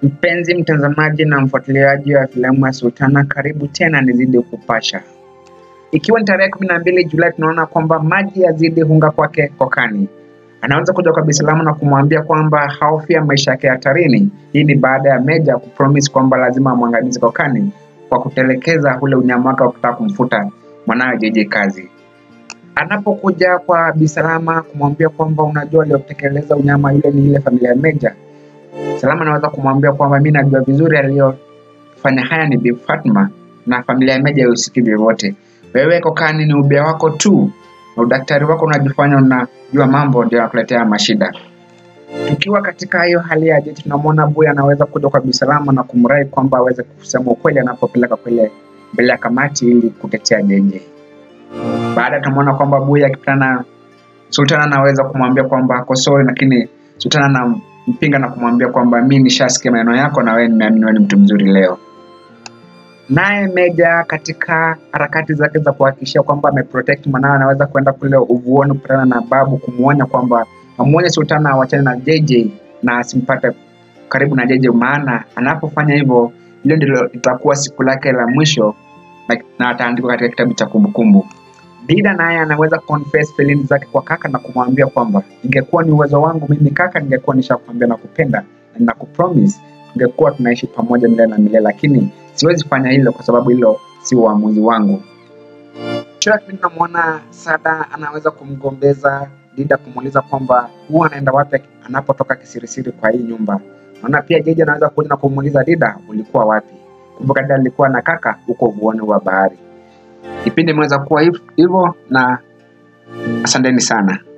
Mpenzi mtazamaji na mfuatiliaji wa filamu ya Sultana, karibu tena nizidi kupasha. Ikiwa ni tarehe kumi na mbili Julai, tunaona kwamba maji yazidi hunga kwake kokani. Anaweza kuja kwa Bisalamu na kumwambia kwamba haofia maisha yake hatarini. Hii ni baada ya Meja kupromise kwamba lazima amwangamize kokani kwa kutelekeza ule unyama wake wa kutaka kumfuta mwanawe JJ kazi. Anapokuja kwa Bisalama kumwambia kwamba unajua, aliyotekeleza unyama yule ni ile familia ya Meja, Salama anaweza kumwambia kwamba mi najua vizuri aliyofanya haya ni Bi Fatma na familia ya Meja haihusiki vyovyote. Wewe kokani ni ubia wako tu na udaktari wako unajifanya unajua mambo ndio yakuletea mashida. Tukiwa katika hiyo hali ya jeshi, tunamwona Buya anaweza kuja kwa Bisalama na kumrai kwamba aweze kusema ukweli anapopeleka kule mbele ya kamati ili kutetea JJ. Baada tunamwona kwamba Buya akipitana na Sultana anaweza kumwambia kwamba ako sorry, lakini Sultana anampinga na kumwambia kwamba mi nishasikia maneno yako na wewe nimeamini wewe ni mtu mzuri leo. Naye Meja katika harakati zake za kuhakikisha kwamba ameprotect mwanawe, anaweza kwenda kule uvuoni kukutana na babu kumwonya kwamba amuonye Sultana awachane na JJ na asimpate karibu na JJ, maana anapofanya hivyo, hilo ndilo itakuwa siku lake la mwisho na, na ataandikwa katika kitabu cha kumbukumbu. Dida naye anaweza confess feelings zake kwa kaka na kumwambia kwamba ingekuwa ni uwezo wangu mimi kaka, ningekuwa nishakwambia na kupenda na ninakupromise tungekuwa tunaishi pamoja milele na milele, lakini siwezi fanya hilo kwa sababu hilo si uamuzi wangu. Kisha tunamwona Sada anaweza kumgombeza Dida kumuuliza kwamba huwa anaenda wapi anapotoka kisirisiri kwa hii nyumba. Naona pia Jeje anaweza kuja na kumuuliza Dida, ulikuwa wapi? Kumbuka Dida alikuwa na kaka huko uvuoni wa bahari. Kipindi imeweza kuwa hivyo na asanteni sana.